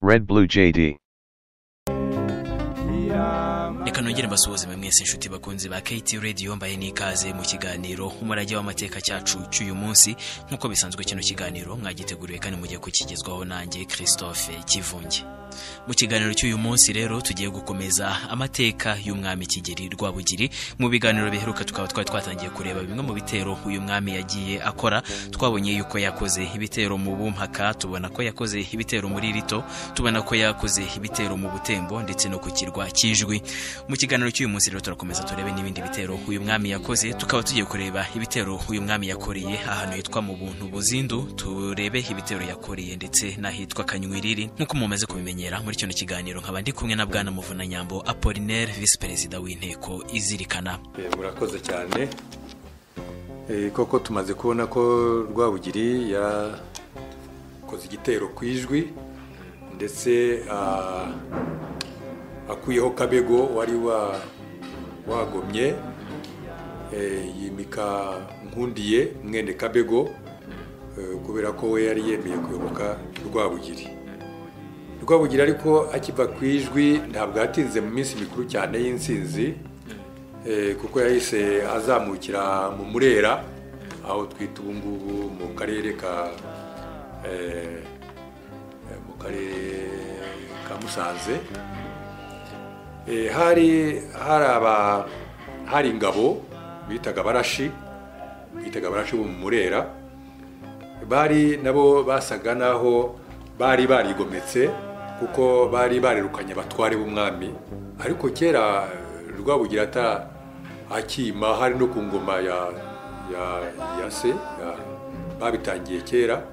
Red Blue JD. reka nongere mbasuhuzeme mwese inshuti bakunzi ba KT Radio mbaye n'ikaze mu kiganiro umurage w'amateka cyacu cy'uyu munsi nk'uko bisanzwe kino kiganiro mwagiteguriwe kandi mugiye kukigezwaho nanjye Christophe Kivunge mu kiganiro cy'uyu munsi rero tugiye gukomeza amateka y'umwami Kigeli Rwabugiri mu biganiro biheruka tukaba twari twatangiye kureba bimwe mu bitero uyu mwami yagiye akora twabonye yuko yakoze ibitero mu bumpaka tubona ko yakoze ibitero muri rito tubona ko yakoze ibitero mu butembo ndetse no ku kirwa cy'ijwi mu kiganiro cy'uyu munsi rero turakomeza turebe n'ibindi bitero uyu mwami yakoze tukaba tugiye kureba ibitero uyu mwami yakoreye ahantu hitwa mu buntu buzindu turebe ibitero yakoreye ndetse n'ahitwa kanywiriri nk'uko mumaze kubimenyera muri kino kiganiro nkaba ndi kumwe na bwana muvunanyambo apolinaire visi perezida w'inteko izirikana Eh, murakoze cyane Eh, koko tumaze kubona ko rwabugiri yakoze igitero ku ijwi ndetse ah, akuyeho kabego wari wa- wagomye Eh, yimika nkundiye mwene kabego eh, kubera ko we yari yemeye kuyoboka rwabugiri rwabugiri ariko akiva ku ijwi ntabwo yatinze mu minsi mikuru cyane y'insinzi Eh, kuko yahise azamukira mu murera aho twita ubu ngubu mu karere ka eh, eh, mu karere ka musanze Eh, hari hari aba hari ingabo bitaga abarashi bitaga abarashi bo mu murera bari nabo basaga naho bari barigometse kuko bari barirukanye abatware b'umwami ariko kera eh, rwabugira ata akima hari no ku ngoma ya ya ya se ya- babitangiye kera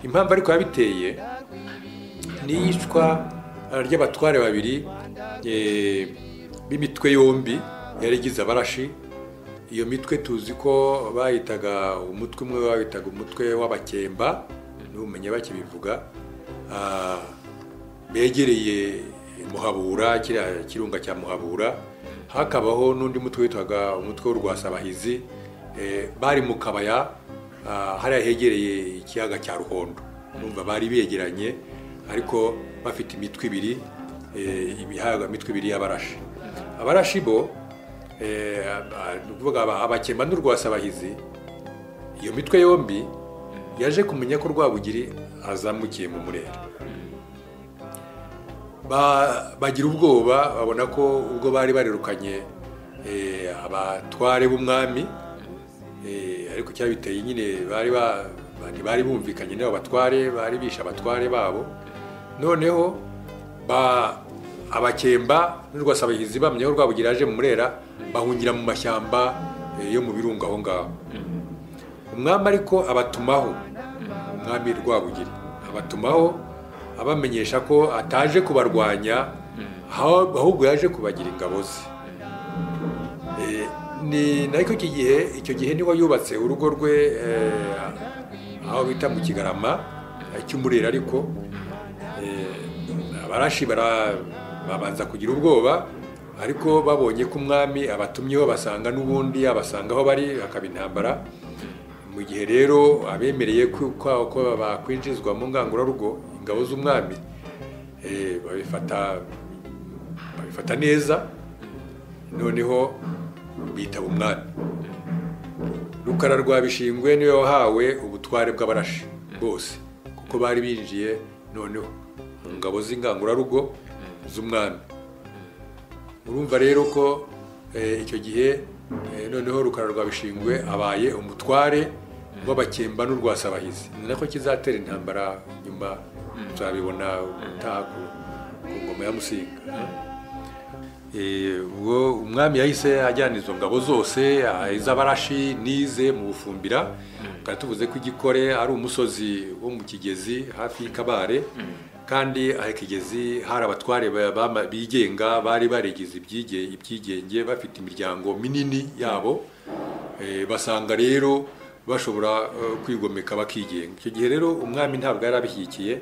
impamvu ariko yabiteye n'iyicwa ry'abatware babiri eh, b'imitwe yombi yarigize abarashi iyo mitwe tuzi ko bayitaga umutwe umwe bawitaga umutwe w'abakemba n'ubumenyi bakibivuga Ah, begereye muhabura kiriya kirunga cya muhabura hakabaho n'undi mutwe witwaga umutwe w'urwasabahizi eh, bari mu kabaya ah, hariya hegereye ikiyaga cya ruhondo numva bari begeranye ariko bafite imitwe ibiri eh, imihaga imitwe ibiri y'abarashi abarashi bo eh, aba- ni ukuvuga aba- abakemba n'urwasabahizi iyo mitwe yombi yaje kumenya ko rwabugiri azamukiye mu murera Ba- bagira ubwoba babona ko ubwo bari barirukanye eh, abatware b'umwami eh, ariko cyabiteye nyine bari ba- ba- ntibari bumvikanye n'abo batware bari bishe abatware babo noneho ba- abakemba n'urwasabahizi bamenya ko rwabugira aje mu murera bahungira mu mashyamba eh, yo mu birunga aho ngaho umwami ariko abatumaho umwami rwabugiri abatumaho abamenyesha ko ataje kubarwanya aho- ahubwo yaje kubagira ingabo ze Eh, ni nacyo iki gihe icyo gihe niwe yubatse urugo rwe eh, aho bita mu kigarama eh, cy'umurera ariko Eh, abarashi bara- babanza kugira ubwoba ariko babonye ko umwami abatumyeho basanga n'ubundi abasanga aho bari akaba intambara mu gihe rero abemereye ko ko- ko bakwinjizwa mu ngangurarugo ingabo z'umwami eh, babifata babifata neza noneho bitaba umwami rukara rwa bishingwe niwe wahawe ubutware bw'abarashi bose kuko bari binjiye noneho mu ngabo z'ingangurarugo z'umwami urumva rero ko eh, icyo gihe eh, noneho rukara rwa bishingwe abaye umutware w'abakemba n'urwasabahizi ni nako kizatera intambara nyuma tuzabibona ubutaha ku- ku ngoma ya musinga Eh, ubwo umwami yahise ajyana izo ngabo zose ah, iz'abarashi n'ize mu bufumbira tukaba tuvuze ko igikore ari umusozi wo mu kigezi hafi y'ikabare kandi aha ikigezi hari abatware ba- bama- bigenga bari barigize ibyige- ibyigenge bafite imiryango minini yabo Eh, basanga rero bashobora eh, kwigomeka bakigenga icyo gihe rero umwami ntabwo yari abishyigikiye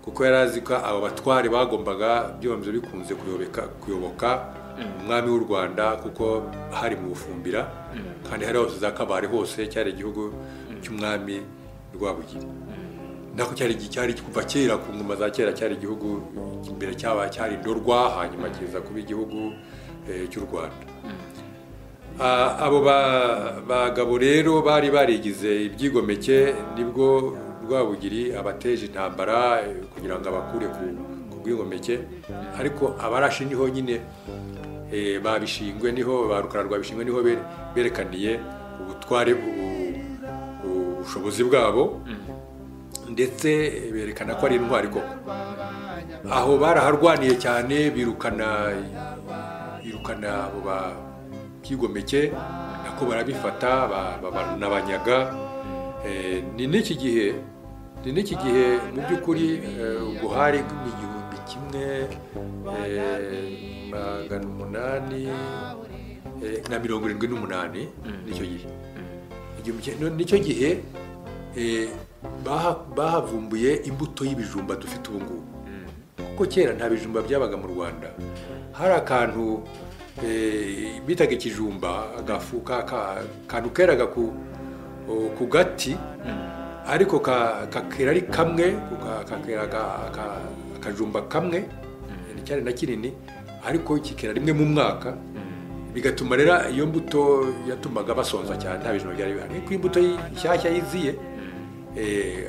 kuko yari azi ko abo batware bagombaga byombi bikunze kuyobeka kuyoboka umwami w'u rwanda kuko hari mu bufumbira kandi hari hose za kabare hose cyari igihugu cy'umwami rwabugiri nako cyari cyari kuva kera ku ngoma za kera cyari igihugu imbere cyaba cyari indorwa hanyuma kiza kuba igihugu cy'u rwanda abo bagabo rero bari barigize ibyigomeke nibwo rwabugiri abateje intambara kugira ngo abakure ku bwigomeke ariko abarashi niho nyine babishingwe niho ba rukara rwabishingwe niho berekaniye ubutware ubushobozi bwabo ndetse berekana ko ari intwari koko aho baraharwaniye cyane birukana birukana abo babyigomeke nako barabifata banabanyaga ni n'iki gihe ni n'iki gihe mu by'ukuri ubwo hari igihumbi kimwe magana umunani na mirongo irindwi n'umunani nicyo gihe nicyo gihe bahavumbuye imbuto y'ibijumba dufite ubu ngubu kuko kera nta bijumba byabaga mu rwanda hari akantu bitaga ikijumba akantu keraga ku gati ariko kakera ari kamwe kakera akajumba kamwe cyane na kinini ariko kikera rimwe mu mwaka bigatuma rero iyo mbuto yatumaga basonza cyane nta bijumba byari bihari ariko imbuto nshyashya yiziye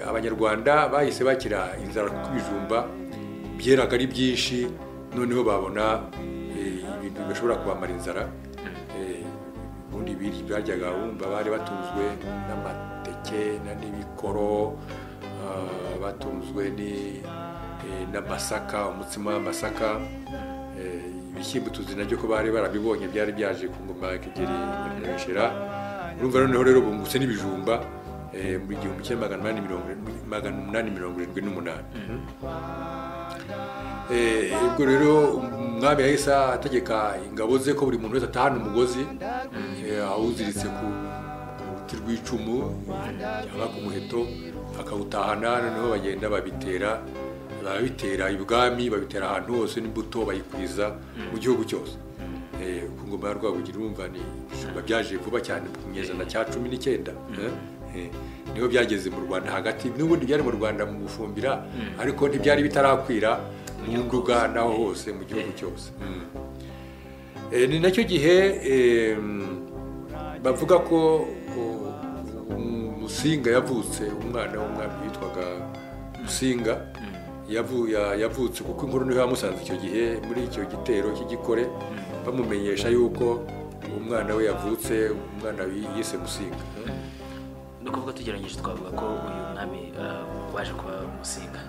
abanyarwanda bahise bakira inzara kuko ibijumba byeraga ari byinshi noneho babona ibintu bidashobora kubamara inzara ubundi baryaga bumva bari batunzwe n'amateke n'ibikoro batunzwe n'amasaka umutsima w'amasaka ibishyimbo tuzi nabyo ko bari barabibonye byari byaje ku ngoma kigeri nyamwishera urumva noneho rero bungutse n'ibijumba mu gihumbi kimwe magana umunani mirongo irindwi n'umunani ubwo rero umwami yahise ategeka ingabo ze ko buri muntu wese atahana umugozi awuziritse ku ruti rw'icumu cyangwa ku muheto akawutahana noneho bagenda babitera babitera ibwami babitera ahantu hose n'imbuto bayikwiza mu gihugu cyose ku ngoma ya rwabugira urumva ni ibijumba byaje vuba cyane ku kinyejana cya cumi n'icyenda niho byageze mu rwanda hagati n'ubundi byari mu rwanda mu gufumbira ariko ntibyari bitarakwira mu nduga naho hose mu gihugu cyose ni nacyo gihe bavuga ko musinga yavutse umwana w'umwami witwaga musinga yavutse kuko inkuru niho yamusanze icyo gihe muri icyo gitero cy'igikore bamumenyesha yuko umwana we yavutse umwana yise musinga ni ukuvuga tugeranyije twavuga ko uyu mwami waje kuba musinga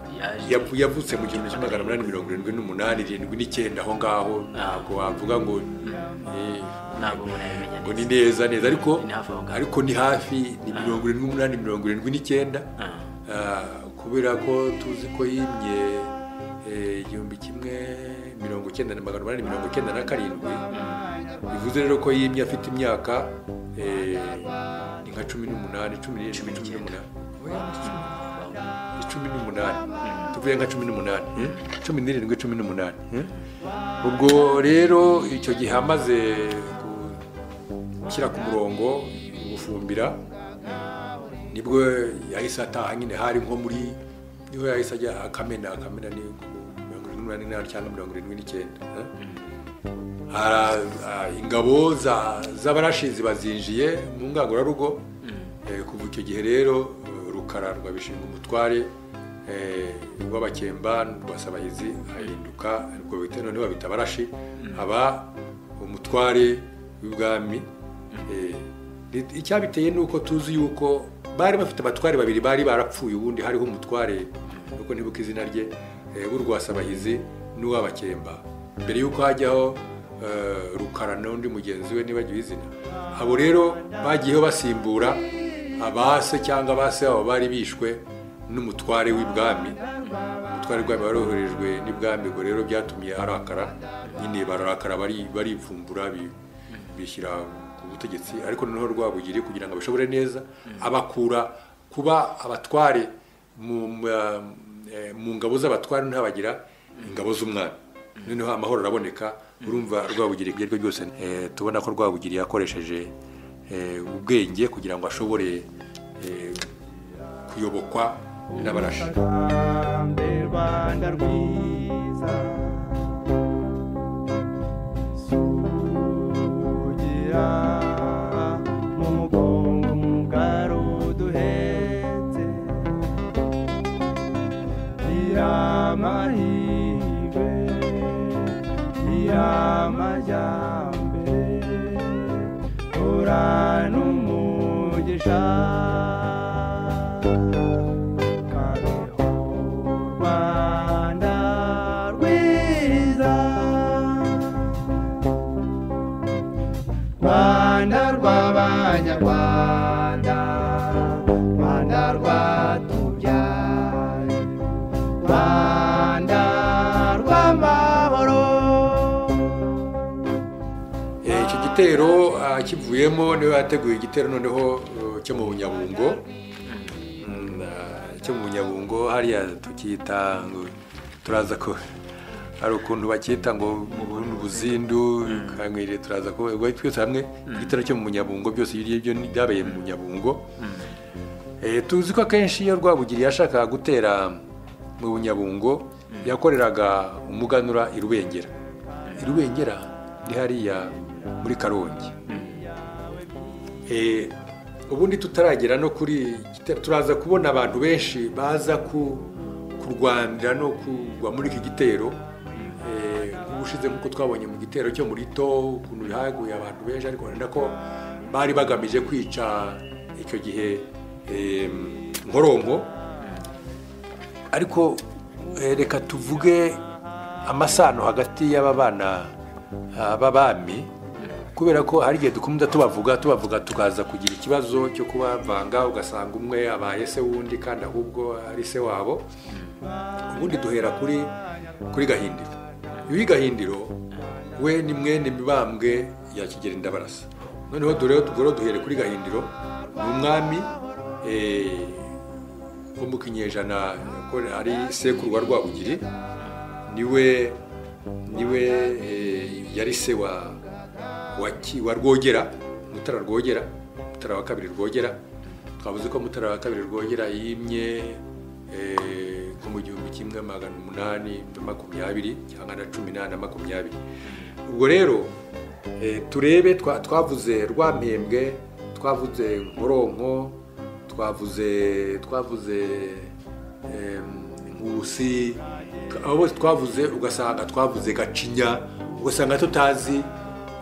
yavutse mu gihumbi kimwe magana umunani mirongo irindwi n'umunani irindwi n'icyenda aho ngaho ntabwo wavuga ngo ngo ni neza neza ariko ariko ni hafi ni mirongo irindwi n'umunani mirongo irindwi n'icyenda kubera ko tuzi ko yimye igihumbi kimwe mirongo icyenda na magana umunani mirongo icyenda na karindwi bivuze rero ko yimye afite imyaka ni nka cumi n'umunani cumi n'irindwi cumi n'umunani cumi n'umunani tuvuye nka cumi n'umunani cumi n'irindwi cumi n'umunani ubwo rero icyo gihe amaze gushyira ku murongo gufumbira nibwo yahise ataha nyine hari nko muri niho yahise ajya akamena akamena ni mirongo irindwi n'umunani n'aho cyangwa mirongo irindwi n'icyenda ingabo z'abarashi zibazinjiye mu ngangurarugo kuva icyo gihe rero rukara rwabishinga umutware w'abakemba rwasabahizi ahinduka ubwo bita noneho babita abarashi aba umutware w'ibwami icyabiteye ni uko tuzi yuko bari bafite abatware babiri bari barapfuye ubundi hariho umutware nuko ntibuka izina rye w'urwasabahizi n'uw'abakemba mbere y'uko hajyaho rukara n'undi mugenzi we nibagiwe izina abo rero bagiyeho basimbura abase cyangwa abase babo bari bishwe n'umutware w'ibwami umutware w'ibwami waroherejwe n'ibwami ubwo rero byatumye arakara nyine bararakara baripfumbura bishyira ku butegetsi ariko noneho rwabugiri kugira ngo abishobore neza abakura kuba abatware mu ngabo z'abatware ntihabagira ingabo z'umwami noneho amahoro araboneka urumva rwabugiri ibyo aribyo byose tubona ko rwabugiri yakoresheje ubwenge kugira ngo ashobore kuyobokwa birabarashe Urusambe rwanda rwiza sugira mu mugongo mugari uduhetse iramahirwe iramajyambere uranumugisha kabeho rwanda rwiza rwanda rw'abanyarwanda rwanda rwatubyaye rwanda rw'amahoro Eh, icyo gitero ah, kivuyemo niwe yateguye igitero noneho eh, cyo mu bunyabungo Mm, ah, cyo mu bunyabungo hariya tukita ngo turaza ko hari ukuntu bakita ngo mu Burundi ubuzindu kankwiriye turaza ko ubwo twese hamwe igitero cyo mu bunyabungo byose ibyo ngibyo ni- byabaye mu bunyabungo Eh, tuzi ko akenshi iyo rwabugiri yashakaga gutera mu bunyabungo yakoreraga umuganura i rubengera i rubengera ni hariya muri karongi Eh, ubundi tutaragera no kuri igitero, turaza kubona abantu benshi baza ku kurwanira no kugwa muri iki gitero Eh, nk'ubushize nk'uko twabonye mu gitero cyo muri to ukuntu haguye abantu benshi ariko wenda ko bari bagamije kwica icyo gihe em, nkoronko ariko eh, reka tuvuge amasano hagati y'aba bana ah, b'abami kubera ko hari igihe dukunda tubavuga tubavuga tukaza kugira ikibazo cyo kubavanga ugasanga umwe abaye se w'undi kandi ahubwo ari se wabo ubundi duhera kuri kuri gahindiro uyu gahindiro we ni mwene mibambwe ya kigeli ndabarasa noneho dore tugoro duhere kuri gahindiro ni umwami eh, wo mu kinyejana ko ari sekuru wa rwabugiri niwe niwe eh, yari se wa wa ki- wa rwogera mutara rwogera mutara wa kabiri rwogera twavuze ko mutara wa kabiri rwogera yimye eh, nko mu gihumbi kimwe magana umunani na makumyabiri cyangwa na cumi n'ane na makumyabiri ubwo rero eh, turebe twa- twavuze rwampembwe twavuze nkoronko twavuze twavuze em, nkurusi abo bose twavuze ugasanga twavuze gacinya ugasanga tutazi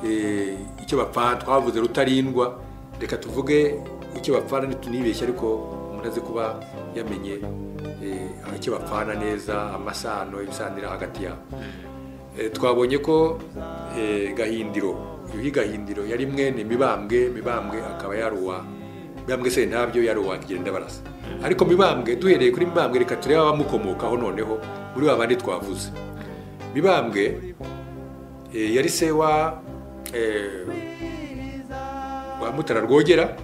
eh, icyo bapfana twavuze rutarindwa reka tuvuge icyo bapfana ntitunibeshye ariko umuntu azi kuba yamenye eh, aho icyo bapfana neza amasano ibisanira hagati yabo Eh, twabonye ko eh, gahindiro yuhi gahindiro yari mwene mibambwe mibambwe akaba yaruwa mibambwe se ntabyo yaruwa kigenda barasa ariko mibambwe duhereye kuri mibambwe reka turebe abamukomokaho noneho muri ba bandi twavuze mibambwe eh, yari se wa eh, wa mutara rwogera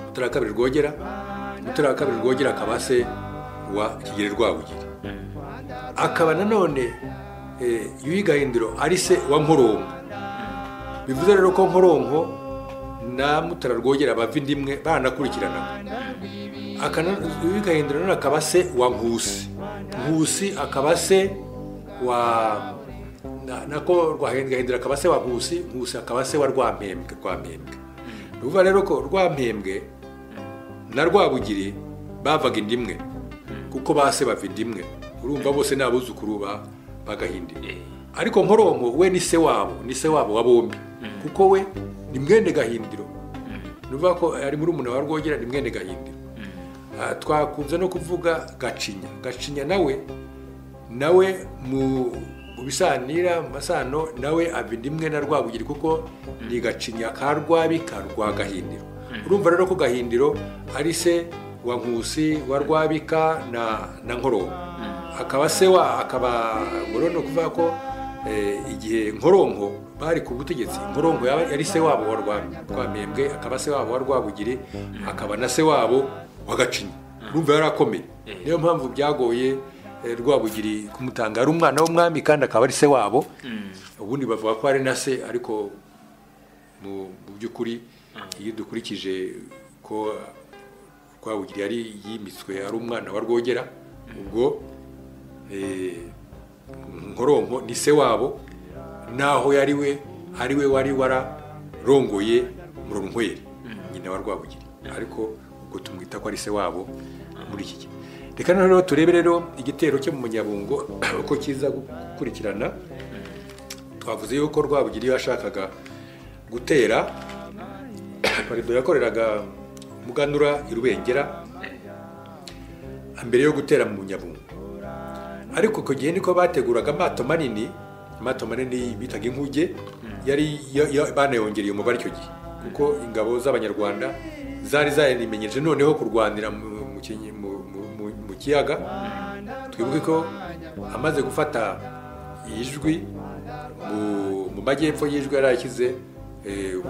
mutara wa kabiri rwogera mutara wa kabiri rwogera akaba se wa kigeli rwabugiri akaba nanone eh, yuhi gahindiro ari se wa nkoronko bivuze rero ko nkoronko na mutara rwogera bava indi imwe baranakurikiranaga Akana- yuhi gahindiro nanone akaba se wa nkusi nkusi akaba se wa na- nako Rwahe- gahindiro akaba se wa nkusi nkusi akaba se wa rwampembwe rwampembwe ni ukuvuga rero ko rwampembwe na rwabugiri bavaga inda imwe kuko base bava inda imwe urumva bose ni abuzukuru ba bagahindi ariko nkoronko we ni se wabo ni se wabo wa bombi kuko we ni mwene gahindiro ni ukuvuga ko ari muri umuntu wa rwogera ni mwene gahindiro Ah, twakunze no kuvuga gacinya gacinya nawe nawe mu mu bisanira mu masano nawe aba inda imwe na rwabugiri kuko ni gacinya ka rwabi ka rwagahindiro urumva rero ko gahindiro ari se wa nkusi wa rwabika na na nkoronko akaba se wa akaba ngo rero ni ukuvuga ko eh, igihe nkoronko bari ku butegetsi nkoronko yaba yari se wabo wa Rwa- rwamembwe akaba se wabo wa rwabugiri akaba na se wabo wa gacinya urumva yari akomeye niyo mpamvu byagoye eh, rwabugiri kumutanga ari umwana w'umwami kandi akaba ari se wabo ubundi bavuga ko ari na se ariko mu mu by'ukuri iyo dukurikije ko rwabugiri yari yimitswe ari umwana wa rwogera ubwo eh, nkoronko ni se wabo naho yari we ari we wari wararongoye muronkweri nyina wa rwabugiri ariko ubwo tumwita ko ari se wabo muri iki gihe reka noneho turebe rero igitero cyo mu munyabungo uko kiza gukurikirana twavuze yuko rwabugiri iyo yashakaga gutera parido yakoreraga muganura i rubengera mbere yo gutera mu munyabungo ariko icyo gihe niko bateguraga amato manini amato manini bitaga inkuge yari yo- yo- banayongereye umubare icyo gihe kuko ingabo z'abanyarwanda zari zarimenyeje noneho kurwanira mu- mu kinyi- mu- mu- mu- mu kiyaga twibuke ko amaze gufata ijwi mu- mu majyepfo y'ijwi yari yashyize eh, mu-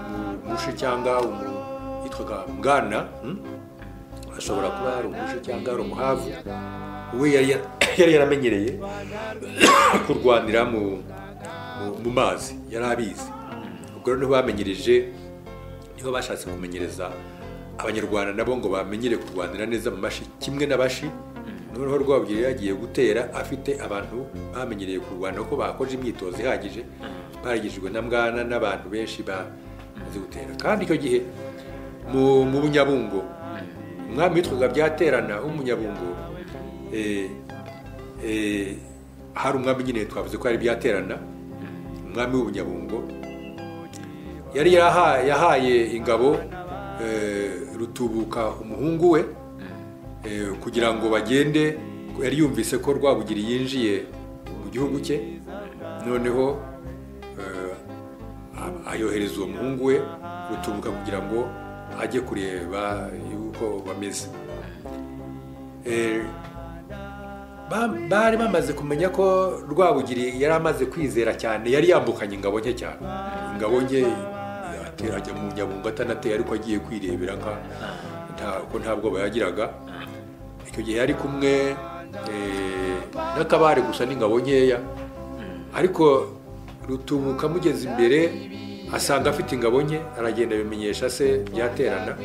mu- mushi cyangwa umu- yitwaga bwana hmm? ashobora kuba ari umushi cyangwa ari umuhavu we yari ya- yari yaramenyereye kurwanira mu mu- mu mazi yari abizi ubwo rero niho bamenyereje niho bashatse kumenyereza abanyarwanda nabo ngo bamenyere kurwanira neza mu mashi kimwe n'abashi noneho rwabugiri yagiye gutera afite abantu bamenyereye kurwana ko bakoze imyitozo ihagije baragijwe na mwana n'abantu benshi bazi gutera kandi icyo gihe mu mu bunyabungo umwami witwaga byaterana w'umunyabungo eh, eh, hari umwami nyine twavuze ko yari byaterana umwami w'ubunyabungo yari yaha- yahaye ingabo eh, rutubuka umuhungu we eh, kugira ngo bagende yari yumvise ko rwabugiri yinjiye mu gihugu cye noneho eh, a- ayohereza uwo muhungu we rutubuka kugira ngo ajye kureba yuko bameze Eh, ba- bari bamaze kumenya ko rwabugiri yari amaze kwizera cyane yari yambukanye ingabo nke cyane ingabo nke atera- ajya mu nyabungo atanateye ariko agiye kwirebera nka nta- ko nta bwoba yagiraga icyo gihe yari kumwe eh, n'akabare gusa n'ingabo nkeya ariko rutubuka amugeze imbere asanga afite ingabo nke aragenda abimenyesha se byaterana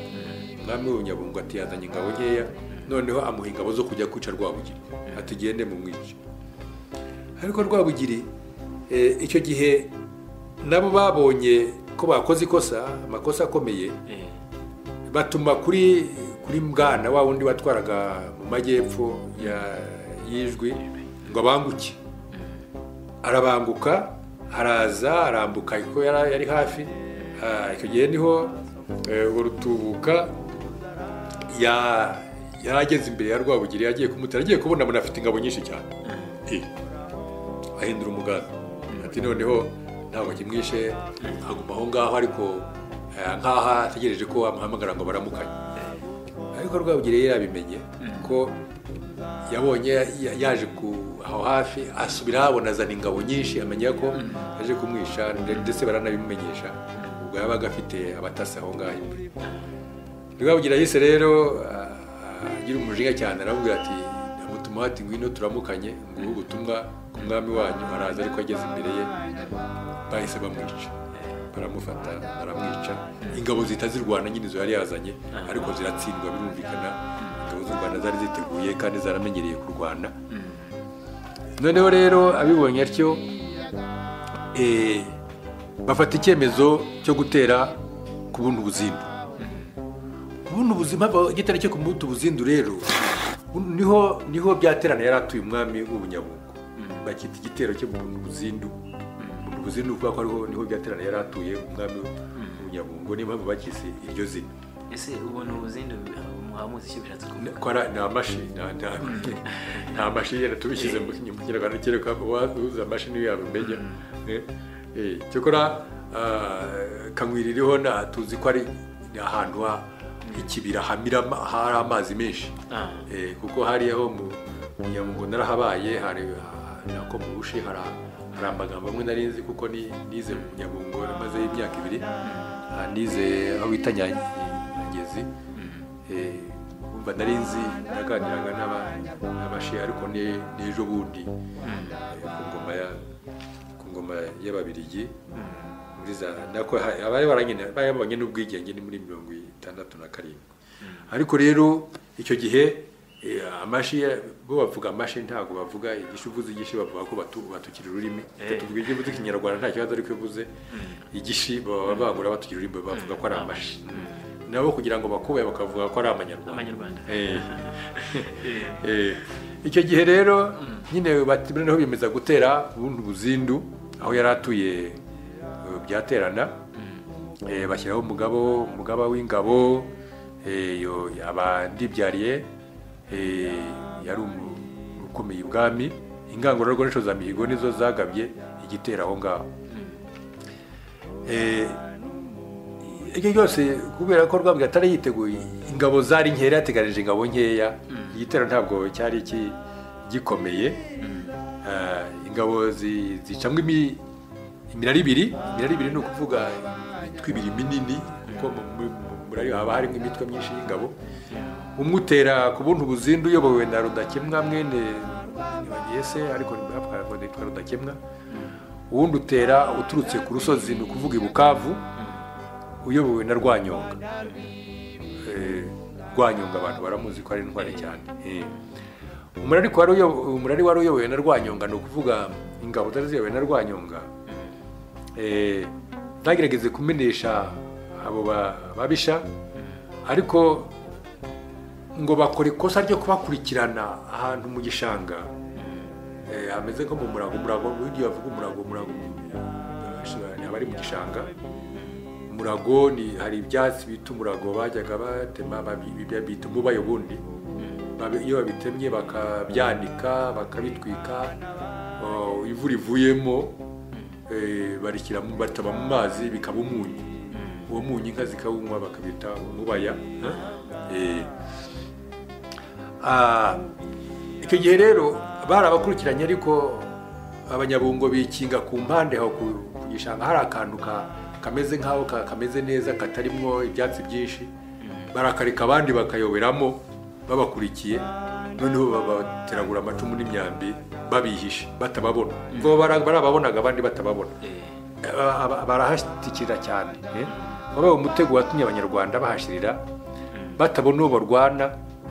umwami w'ubunyabungo ati yazanye ingabo nkeya noneho amuha ingabo zo kujya kwica rwabugiri ati gende mu mwica ariko rwabugiri eh, icyo gihe nabo babonye ko bakoze ikosa amakosa akomeye batuma kuri kuri mwana wa wundi watwaraga mu majyepfo ya y'ijwi ngo abanguke arabanguka araza arambuka kuko yari yari hafi Ah, icyo gihe niho eh, urwo rutubuka ya- yari ageze imbere ya rwabugiri yagiye kumutera agiye kubona mbona afite ingabo nyinshi cyane Eh, ahindura umugambi ati noneho ntabwo kimwishe aguma aho ngaho ariko eh, nkaho ategereje ko amuhamagara ngo baramukanye ariko rwabugiri yari yabimenye ko yabonye ya- yaje ku aho hafi asubira habona azana ingabo nyinshi amenya ko yaje kumwisha nde- ndetse baranabimumenyesha ubwo yabaga afite abatasi aho ngaho imbere rwabugiri yahise rero ah, ah, agira umujinya cyane aramubwira ati amutuma ati ngwino turamukanye nguhe ubutumwa ku mwami wanyu araza ariko ageze imbere ye bahise bamwica baramufata baramwica ingabo zihita zirwana nyine izo yari yazanye ariko ziratsindwa birumvikana ingabo z'u rwanda zari ziteguye kandi zaramenyereye kurwana noneho rero abibonye atyo eh, bafata icyemezo cyo gutera ku bundi buzindu ubundi ubuzima igitare cyo kumuta ubuzindu rero niho niho byaterana yari atuye umwami w'ubunyabungo bakita igitero cyo mu buzindu mu buzindu kuko ariho niho byaterana yari atuye umwami w'ubunyabungo niyo mpamvu bagize iryo zina ese ubona ubuzindi muhamuzi icyo bishatse kuvuga ko ari nta mashini nta nta nta mashini yenda tubishyize mu mu kinyarwanda kereka uza mashini yabimenya eh, eh, cyokora ah, kankwiri iriho na tuzi ko ari ahantu ha- h'ikibira hamira ama- hari amazi menshi Ah. Eh, kuko hariho mu mu nyabungo narahabaye hari ah, nako mu bushi hari a- hari amagambo amwe nari nzi kuko ni- nize mu nyabungo maze imyaka ibiri Ah, nize aho bita Nya- nyangezi Eh, umva nari nzi naganiraga n'aba- n'abashi ariko ni ni ejo bundi eh, ku ngoma ya ku ngoma y'ababirigi muri za nako ha- abari baranyene- barabonye n'ubwigenge ni muri mirongo itandatu na karindwi ariko rero icyo gihe eh, amashi ya- bo bavuga amashi ntabwo bavuga igishuvuzi igishi bavuga ko batu- batukira ururimi Eh. tuvuga ibyo mvuze ikinyarwanda nta kibazo ariko iyo uvuze igishi baba bangura batukira ururimi bavuga ko ari amashi nabo kugira ngo bakubahe bakavuga ko ari amanyarwanda Abanyarwanda. Eh. Eh, Eh, icyo gihe rero nyine bati- noneho biyemeza gutera ubundi buzindu aho yari atuye eh, byaterana Eh, bashyiraho umugabo umugaba w'ingabo eh, yo- abandibyariye eh, yari umu- ukomeye ibwami ingangururugoresho za mihigo nizo zagabye igitero aho ngaho Eh, ibyo byose kubera ko rwabwira atari yiteguye ingabo zari nkeya yateganije ingabo nkeya igitero ntabwo cyari ki- gikomeye Ah, ingabo zi- zicamwa imi- imirari ibiri imirari ibiri ni ukuvuga imitwe ibiri minini kuko mu- mu- mu murari haba harimo imitwe myinshi y'ingabo umwe utera ku buntu buzindu uyobowe na rudakemwa mwene bagese ariko nitwa rudakemwa uwundi utera uturutse ku rusozi ni ukuvuga i bukavu uyobowe na rwanyonga Eh, rwanyonga abantu baramuzi ko ari intwari cyane Eh. umurari wari uyobo- umurari wari uyobowe na rwanyonga ni ukuvuga ingabo zari ziyobowe na rwanyonga Eh, zagerageze kumenesha abo ba- babisha ariko ngo bakora ikosa ryo kubakurikirana ahantu mu gishanga Eh, hameze nko mu murago umurago burya bavuga umurago umurago eh, abari mu gishanga umurago ni hari ibyatsi bita umurago bajyaga batema babi- bibya bita umubayo ubundi Babi- iyo babitemye bakabyanika bakabitwika oh, ivu rivuyemo eh, barishyira mu- bataba mu mazi bikaba umunyu uwo munyu inka zikawunywa bakabita umubaya Eh, ah, icyo gihe rero bari abakurikiranye ariko abanyabungo bikinga ku mpande aho ku ku gishanga hari akantu ka- kameze nk'aho ka- kameze neza katarimwo ibyatsi byinshi barakareka abandi bakayoberamo babakurikiye noneho babateragura amacumu n'imyambi babihishe batababona ngo bara- barababonaga abandi batababona eh, Aba- aba- barahashyikira cyane eh? wabaye umutego watumye abanyarwanda bahashyirira batabona uwo barwana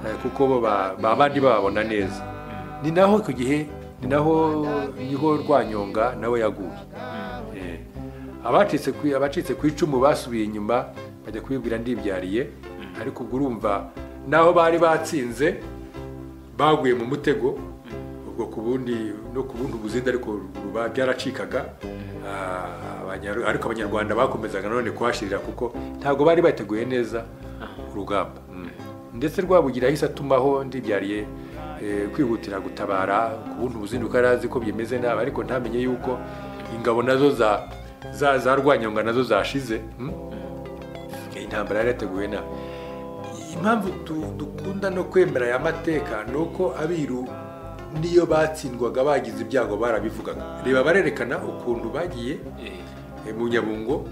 eh, kuko bo ba- ba bandi bababona neza ni naho icyo gihe ni naho niho rwanyonga nawe yaguye Eh, abacitse ku abacitse ku icumu basubiye inyuma bajya kubibwira ndibyariye ariko ubwo urumva naho bari batsinze baguye mu mutego ubwo ku bundi no ku bundi buzindi ariko ruba byaracikaga Ah, Abanya- ariko abanyarwanda bakomezaga nanone kuhashirira kuko ntabwo bari bateguye neza urugamba Mm. ndetse rwabugira ahise atumaho ndibyariye eh, kwihutira gutabara ku bundi buzindi kuko yari azi ko bimeze nabi ariko ntamenye yuko ingabo nazo za za za rwanyonga nazo zashize Mm. Eh, intambara yari yateguwe nabi impamvu tu- dukunda no kwemera aya mateka ni uko abiru niyo batsindwaga bagize ibyago barabivugaga reba barerekana ukuntu bagiye eh, eh, mu nyabungo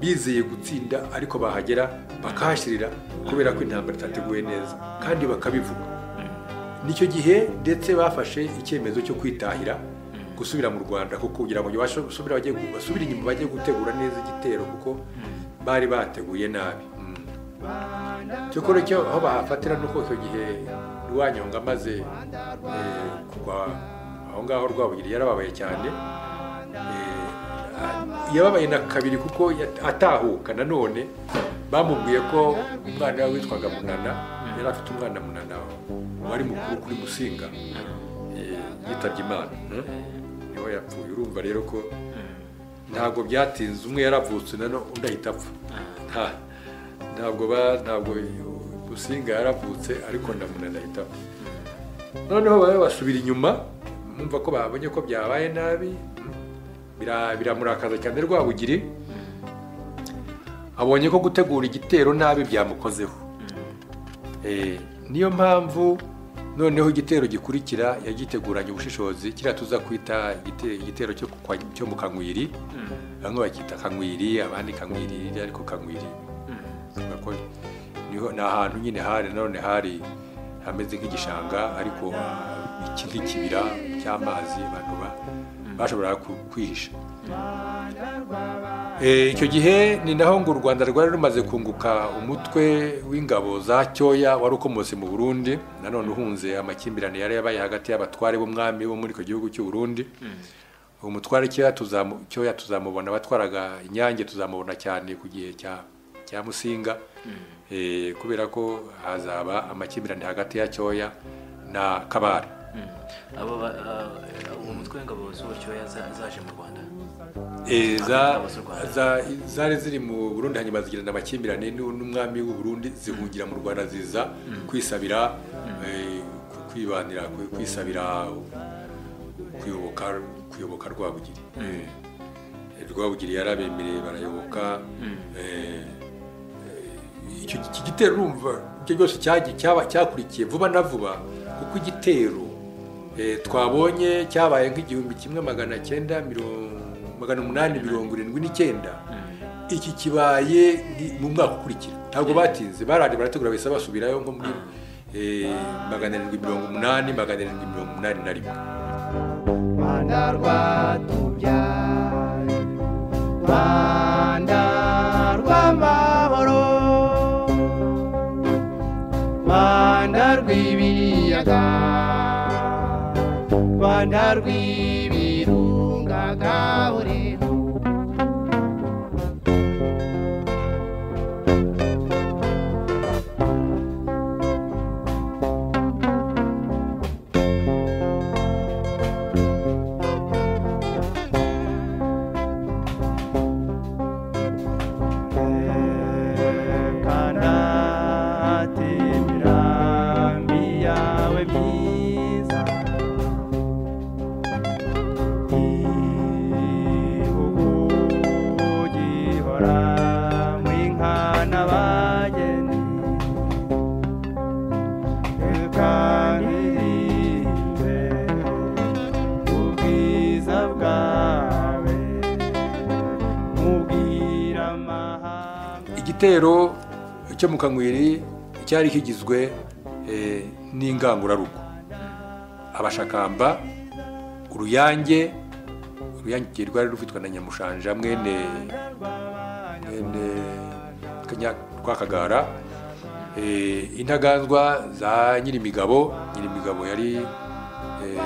bizeye gutsinda ariko bahagera bakahashyirira kubera ko intambara itateguwe neza kandi bakabivuga nicyo gihe ndetse bafashe icyemezo cyo kwitahira gusubira mu rwanda kuko kugira ngo babashe gusubira bajye gu- basubire inyuma bajye gutegura neza igitero kuko bari bateguye nabi Mm. cyokora cyo aho bahafatira ni uko icyo gihe rwanyonga amaze eh, kugwa aho ngaho rwabugiri yarababaye cyane Eh, ah, yababaye na kabiri kuko yat- atahuka nanone bamubwiye ko umwana we witwaga munana yari afite umwana munana wari mukuru kuri musinga eh, yitabye imana niho yapfuye urumva rero ko ntabwo byatinze umwe yaravutse nano undi ahita apfa Nta- ntabwo ba ntabwo musinga yaravutse ariko na munana ahita apfa noneho babe basubira inyuma bumva ko babonye ko byabaye nabi bira- biramurakaza cyane rwabugiri abonye ko gutegura igitero nabi byamukozeho Eh, niyo mpamvu noneho igitero gikurikira yagiteguranye ubushishozi kiriya tuza kwita igite- igitero cyo ku kwa- cyo mu kanwiri bamwe bakita kanwiri abandi kanwiri ariko kanwiri Bavuga ko niho- ni ahantu nyine hari nanone hari hameze nk'igishanga ariko ah, iki- nk'ikibira cy'amazi abantu ba- bashoboraga ku- kwihisha Eh, icyo gihe ni naho ngo u rwanda rwari rumaze kunguka umutwe w'ingabo za cyoya wari ukomotse mu burundi nanone uhunze amakimbirane yari yabaye hagati y'abatware b'umwami bo muri icyo gihugu cy'u burundi umutware cyoya tuzamu- cyoya tuzamubona batwaraga inyange tuzamubona cyane ku gihe cya cya musinga Eh, kubera ko hazaba amakimbirane hagati ya cyoya na kabare abo ba- ah, uwo mutwe w'ingabo z'uburyoya za- zaje mu rwanda Eh, za- Ingabo z'u Rwanda. za- zari ziri mu burundi hanyuma zigirana amakimbirane n'u- n'umwami w'u burundi zihungira mu rwanda ziza kwisabira eh, ku- kwibanira ku- kwisabira kuyoboka kuyoboka rwabugiri Eh, rwabugiri yarabemereye barayoboka eh, eh, icyo iki gitero urumva icyo cyose cyagiye- cyaba- cyakurikiye vuba na vuba kuko igitero eh, twabonye cyabaye nk'igihumbi kimwe magana cyenda mirongo- magana umunani mirongo irindwi n'icyenda iki kibaye ni- mu mwaka ukurikira ntabwo batinze baraje barategura bahise basubirayo nko muri eh, magana arindwi mirongo umunani magana arindwi mirongo umunani na rimwe Rwanda rwatubyaye Rwanda rw'amahoro Rwanda rw'ibiyaga Rwanda rw'ibirunga Gaburiro kanate mirambi yawe myiza igihugu gihora mu inka n'abageni reka nkiririmbe ubwiza bwawe mubwira amahanga igitero cyo mu kanwiri cyari kigizwe eh, n'ingangurarugo abashakamba uruyange uruyange rwari rufitwa na nyamushanja mwene mwene Kanya- rwakagara Eh, intaganzwa za nyirimigabo nyirimigabo yari eh,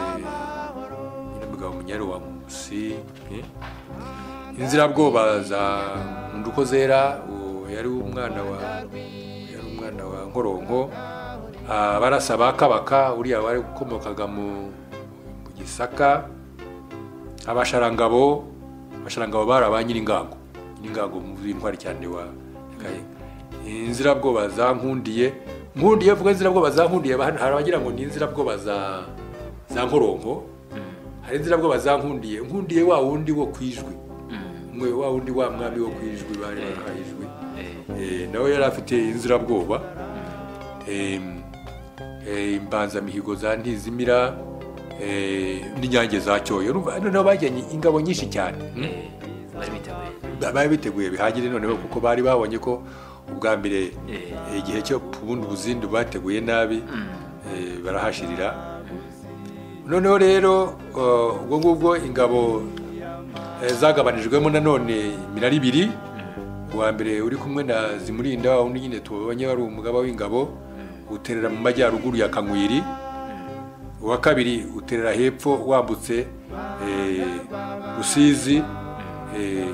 nyirimigabo munyari wa musi eh? inzirabwoba za nduko zera uwo yari umwana wa yari umwana wa nkoronko abarasa ba kabaka uriya wari ukomokaga mu mu gisaka abasharangabo abasharangabo bari aba nyiringango nyiringango muzi intwari cyane wa gahinga inzirabwoba za nkundiye nkundiye vuga inzirabwoba za nkundiye hano hari abagira ngo ni inzirabwoba za za nkoronko hari inzirabwoba za nkundiye nkundiye wa wundi wo kwijwi mwe wa wundi wa mwami wo kwijwi bari bahaye ijwi Eh, Eh, nawe yari afite inzirabwoba Em, eh, imbanzamihigo za ntizimira eh, n'inyange za cyoyo Urumva, noneho bajyanye ingabo nyinshi cyane Mm. eh, bari biteguye bari biteguye bihagije noneho kuko bari babonye ko ubwa mbere Eh. eh, igihe cyo ubundi ubuzindu bateguye nabi eh, barahashirira noneho rero eh, ubwo ngubwo ingabo eh, zagabanijwemo nanone iminara ibiri uwa mbere uri kumwe na zimurinda wa wundi nyine tubonye wari umugaba w'ingabo uterera mu majyaruguru ya kanwiri uwa kabiri uterera hepfo wambutse eh, rusizi eh,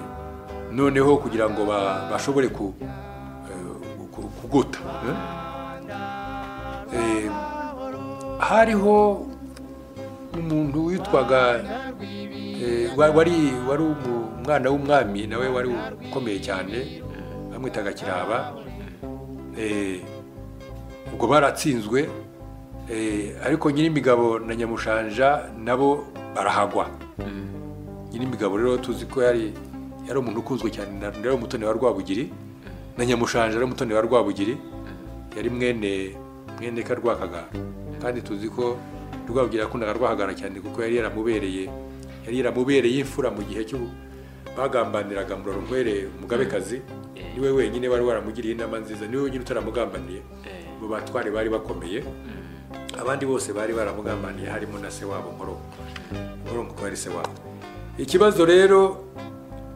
noneho kugira ngo ba- bashobore ku- eh, ku- kugota eh. Eh, hariho umuntu witwaga eh, wa- wari wari umu- umwana w'umwami nawe wari ukomeye cyane bamwitaga kiraba eh, ubwo baratsinzwe eh, ariko nyirimigabo na nyamushanja nabo barahagwa nyirimigabo rero tuzi ko yari yari umuntu ukunzwe cyane na yari umutoni wa rwabugiri na nyamushanja yari umutoni wa rwabugiri yari mwene mwene karwakagara kandi tuzi ko rwabugiri yakundaga rwahagara cyane kuko yari yaramubereye yari yaramubereye imfura mu gihe cyo bagambaniraga muraronkwere umugabekazi niwe wenyine wari waramugiriye inama nziza niwe wenyine utaramugambaniye Eh. mu batware bari bakomeye abandi bose bari baramugambaniye harimo na se wabo nkoronko nkoronko ko ari se wabo ikibazo rero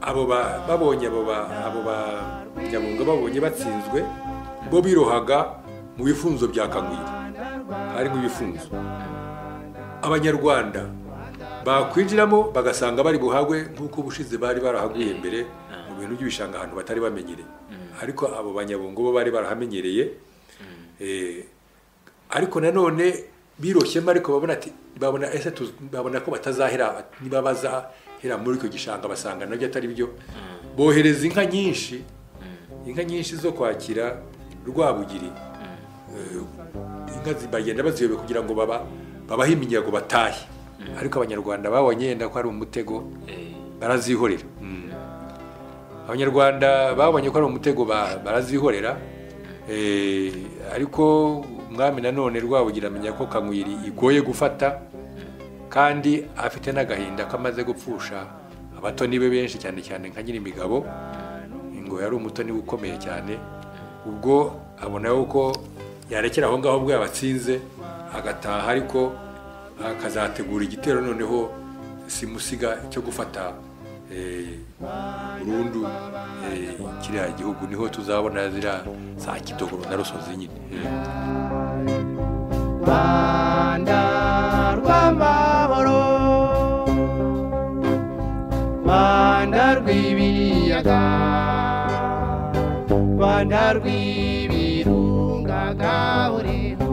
abo ba- babonye abo ba- abo banyabunga babonye batsinzwe bo birohaga mu bifunzo bya kagwira harimo ibifunzo abanyarwanda bakwinjiramo bagasanga bari buhagwe nk'uko ubushize bari barahaguye mbere mu bintu by'ibishanga ahantu batari bamenyereye ariko abo banyabungo bo bari barahamenyereye Eh, ariko nanone biroshyemo ariko babona ati babona ese tuz- babona ko batazahera niba bazahera muri icyo gishanga basanga nabyo atari byo bohereza inka nyinshi inka nyinshi zo kwakira rwabugiri Eh, inka zi- bagenda baziyobe kugira ngo baba babahe iminyago batahe ariko abanyarwanda babonye yenda ko ari umutego barazihorera abanyarwanda babonye ko ari umutego ba- barazihorera Eh, ariko umwami nanone rwabugira amenya ko kanywiri igoye gufata kandi afite n'agahinda kamaze gupfusha abatoni be benshi cyane cyane nka nyirimigabo ngo yari umutoni we ukomeye cyane ubwo abona yuko yarekera aho ngaho ubwo yabatsinze agataha ariko akazategura igitero noneho simusiga cyo gufata eh, burundu eh, kiriya gihugu niho tuzabona ziriya za kidogoro na rusozi nyine Eh. Rwanda rw'amahoro Rwanda rw'ibiyaga Rwanda rw'ibirunga gahorero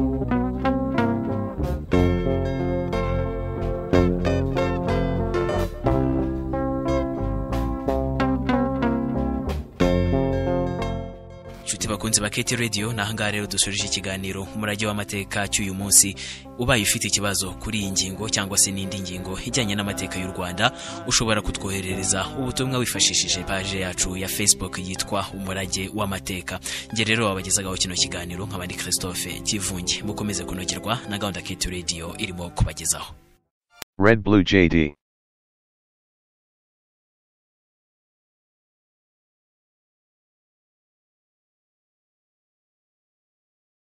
inshuti bakunze ba keti radiyo ni ahangaha rero dusoreje ikiganiro umurage w'amateka cy'uyu munsi ubaye ufite ikibazo kuri iyi ngingo cyangwa se n'indi ngingo ijyanye n'amateka y'u rwanda ushobora kutwoherereza ubutumwa wifashishije paje yacu ya facebook yitwa umurage w'amateka njye rero wabagezagaho kino kiganiro nk'abandi christophe kivunge mukomeze kunogerwa na gahunda keti radiyo irimo kubagezaho Red Blue JD.